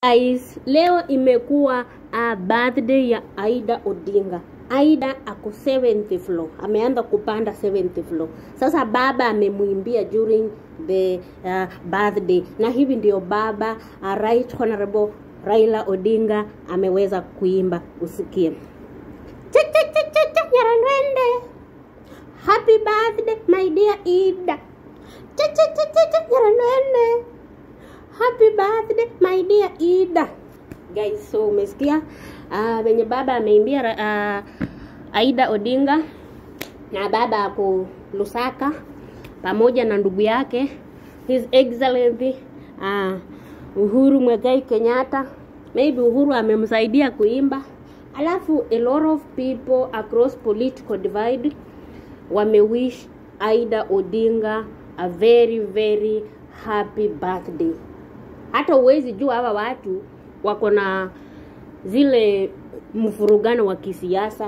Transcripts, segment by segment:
Guys, leo imekuwa uh, birthday ya Aida Odinga. Aida ako 70th floor, ameanza kupanda 70th floor. Sasa baba amemwimbia during the uh, birthday, na hivi ndio baba uh, Right Honorable Raila Odinga ameweza kuimba, usikie. Cha cha cha cha cha Nyarandwende. Happy birthday my dear Ida. Cha cha cha cha cha Nyarandwende. Happy birthday my dear Ida. Guys, so umesikia uh, venye baba ameimbia uh, Aida Odinga na baba ako Lusaka pamoja na ndugu yake His Excellency uh, Uhuru Mwegai Kenyatta. Maybe Uhuru amemsaidia kuimba, alafu a lot of people across political divide wamewish Aida Odinga a very very happy birthday hata uwezi jua hawa watu wako na zile mfurugano wa kisiasa.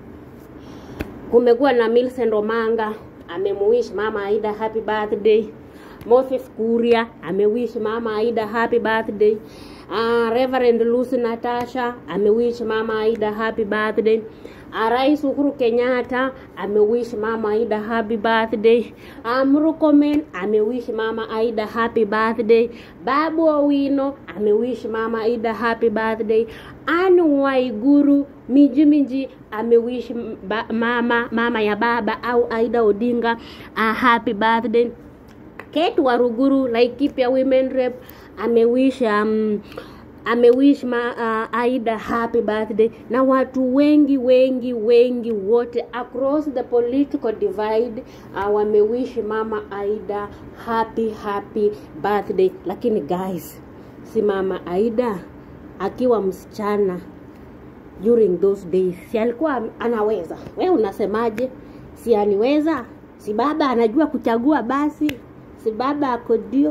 Kumekuwa na Millicent Omanga amemuwish mama Aida happy birthday. Moses Kuria amewish mama Aida happy birthday. Uh, Reverend Lucy Natasha amewish mama Aida happy birthday. Uh, Rais Uhuru Kenyatta amewish mama Aida happy birthday. Uh, Murkomen amewish mama Aida happy birthday. Babu Owino amewish mama Aida happy birthday. Anne Waiguru Miji Miji amewish ba, mama mama ya baba au Aida Odinga uh, happy birthday. Kate Waruguru Laikipia Women Rep amewish um, amewish ma, uh, Aida happy birthday na watu wengi wengi wengi wote across the political divide uh, wamewish mama Aida happy happy birthday. Lakini guys, si mama Aida akiwa msichana during those days, si alikuwa anaweza? We unasemaje? Si aliweza? Si baba anajua kuchagua? Basi si baba ako dio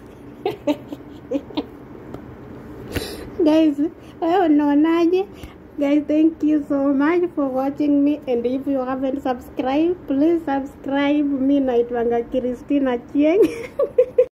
guys wewe unaonaje guys thank you so much for watching me and if you haven't subscribed please subscribe mi naitwanga christina chieng